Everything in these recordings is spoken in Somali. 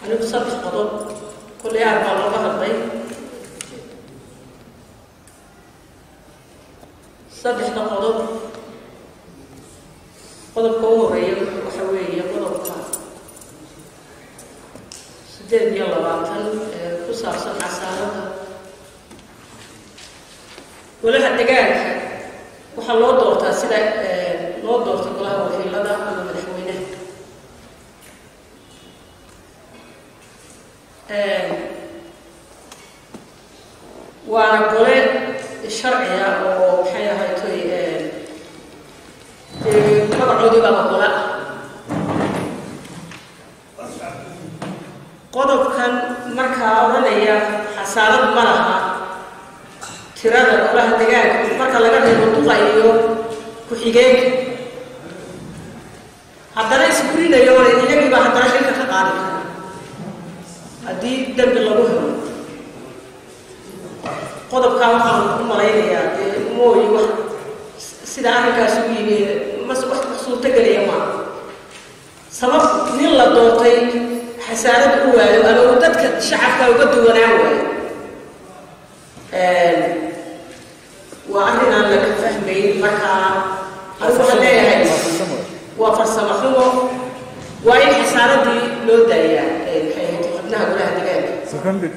anigu saddex qodob kolley aad baa looga hadlay saddexda qodob qodobka u horeeya waxa weeye qodobka siddeed iyo labaatan ee ku saabsan xasaanada golaha degaanka waxaa loo doortaa sida loo doorta golaha wakiilada ama madaxweynaha waana gole sharciga oo maxay ahaytoy dee magacoodii baaba gole ah qodobkan markaa odhanaya xasaanad ma laha tirada golaha degaanka marka laga reebo duqa iyo ku-xigeenka haddana isburinayo iyagiiba haddana xilka ka qaadi kara haddii dembi lagu helo qodobkaa waxaan u malaynayaa dee mooyi wax sida arrinkaas ugu yimi mas wax suurtagelaya maaha sabab nin la doortay xasaanad u waayo ama uu dadka shacabka uga duwanaan waayo waa arrin aan laga fahmayn markaa anigu waxaan leeyahay waa farsamo xumo waa in xasaaradii loo daayaa maxay ahayd xubnaha golaha degaanka seconded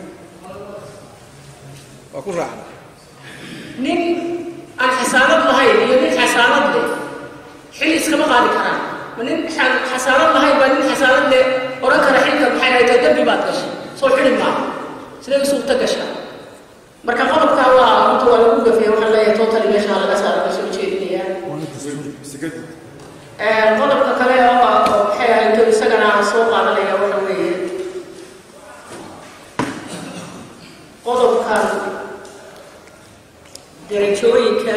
waa ku raacna nin aan xasaanad lahayn iyo nin xasaanad leh xil iskama qaadi karaan ma nin xasaanad lahayn baa nin xasaanad leh odhan kara xilka maxay ahayd dembi baad gashay soo xili maaha siday u suurta gashaa marka qodobkaa waa runta waa lagu gafaya waxaan leeyahay totally meesha laga saara ka soo jeedinayaa qodobka kale oo maxay ahayd isagana soo qaadanaya waxa weeye qodobkan derajooyinka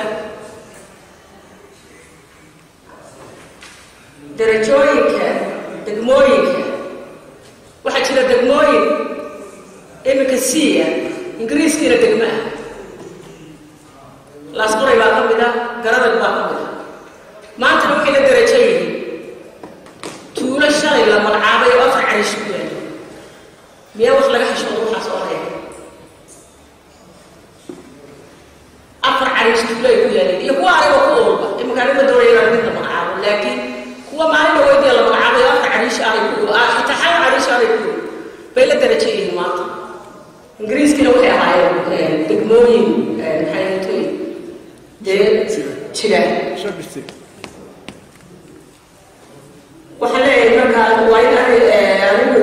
derajooyinka degmooyinka waxaa jira degmooyin iminka siiya ingiriiskiina degma ah laasquray baa ka mid a garadag baa ka mid a maantana waxay la derajo yihiin tuulo shalay la magacaabay oo afar carish ku yaalo miyaa wax laga xishoodo waxaa soo reebay afar cariish tuulo ay ku yaaleen iyo kuwa aniga ku ulba iminka aniga doonaya inaan mid la magacaabo laakiin kuwa maalin weydiya la magacaabay oo afar cariish aanay ku xitaa hal cariish aanay ku bay la derajo yihiin maanta ingiriiskiina waxay ahaayeen degmooyin maxay ahaytoy dee jira shabiste waxaan leeyahay markaa waa in anigu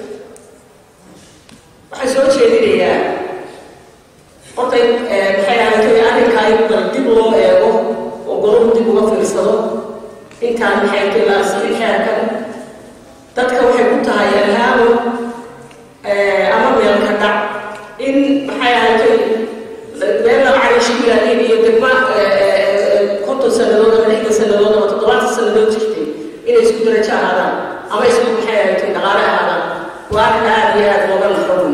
waxaan soo jeedinayaa horta maxay ahaytoy arrinkaa in bal dib loo eego oo golahu dib uga fiirsado intaan maxay ahaytoy la asixin xeerkan dadka waxay ku tahay alhaamo ama meelka dhac in maxay ahaytoy meel laba cariish ku yaaliin iyo degma konton sannadood ama lixdan sannadood ama toddobaatan sannadood jirtay inay isku darajo ahaadaan ama isku maxay ahaytoy dhaqaale ahaadaan waa arrin aada iyo aada looga naxo wey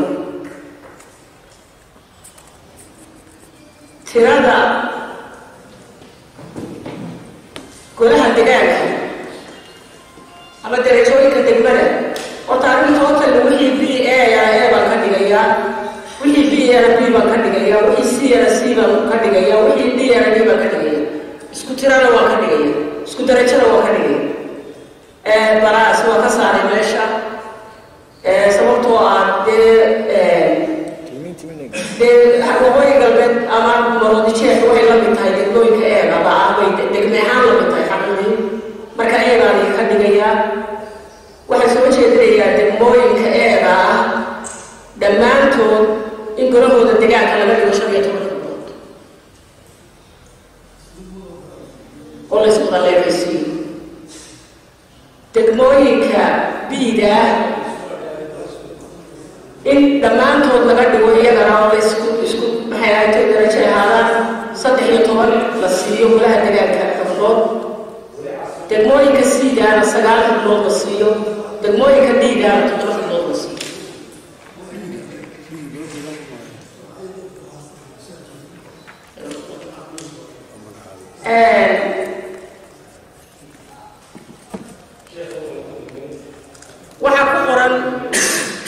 tirada golaha degaanka ama derajooyinka degmada horta arrin total wixii b a a baan ka dhigayaa wixii b yana b baan ka dhigayaa wixii c yana c baan ka dhigayaa wixii d yana d baan ka dhigaya isku tirana waan ka dhigaya isku darajana waan ka dhigaya balaas waa ka saaray meesha sababtoo ah dee dee waqooyi galbeed ama maroodijeex waxay la mid tahay degmooyinka eegaba ah bay degme ahaan la mid tahay xaqiiqii marka eegaan ka dhigayaa waxaan soo jeedinayaa degmooyinka eega ah dhammaantood in golahooda degaanka laga dhigo shan iyo toban xubnood oo la iswada leekaysiiyo degmooyinka biida ah in dhammaantood laga dhigo iyagana oo la isku isku maxay ahaytay darajo ahaadaan saddex iyo toban la siiyo golaha degaanka xubnood degmooyinka siidaana sagaal xubnood la siiyo degmooyinka dhiigaana toddoba xubnood la siiyo waxaa ku qoran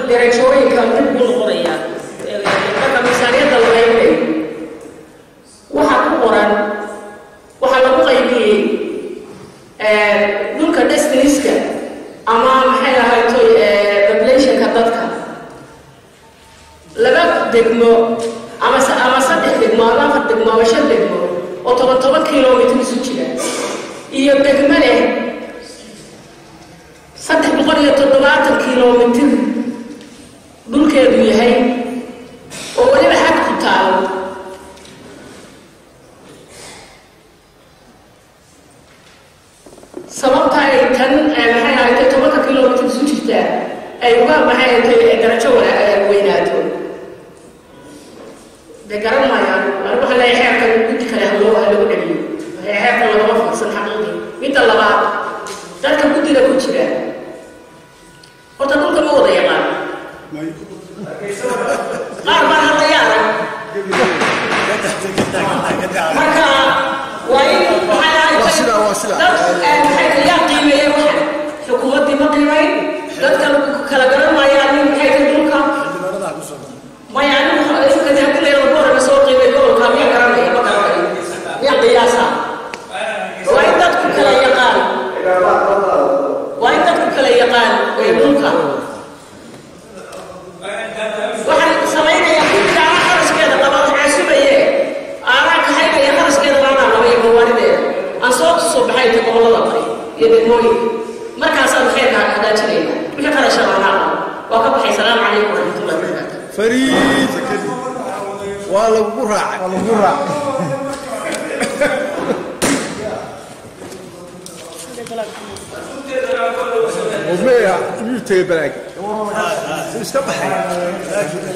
darajooyinka dib ugu noqonaya marka miisaaniyadda la qaybinayo waxaa ku qoran waxaa lagu qaybiyey dhulka destiniska ama maxay ahayto populationka dadka laba degmo ama ama saddex degmo ama afar degmo ama shan degmo oo toban toban kilomitr isu jira iyo degmo leh saddex boqol iyo toddobaatan kilomitr dhulkeedu yahay oo weliba xag ku taalo sababta ay tan maxay ahaytay tobanka kilomitr isu jirtaa ay uga maxay ahaytay darajo weynaato de garan maayaan anigu waxaan leeyahay xeerkan mid kale haloo halagu dhaliyo xeerkan lagama fiirsan xaqiiqii midda labaad dadka guddiga ku jira horta dhulka ma wada yaqaan qaar baan hadlaya arag marka waa in maxay ahaytay dad maxay yaa qiimeeyey waxan xukuumaddii ma qiimayn dadka kala garan maayaan in maxay tahay dhulka maya anigu hadii leeyahay gobolka soo qiimay gobolka miya garanaya ma garanayo miya qiyaasa waa in dadku kala yaqaan waa in dadku kala yaqaan ee dhulka waxaan samaynayaa guddiga ana kharashkeeda qaba caasubaye aanaa kahaynaya kharashkeeda baanaa qaba iyo gawaarideeda aan soo tusoo baxay inta gobollada bari iyo degmooyinka markaasaan kheerka hagaajinayna wixii kharasha baanaa qaba waa ka baxay salaamu calaykum waraxmatullahi wabarakaatu فريد والله قرع والله قرع ومية يوتيوب بلاك استبحي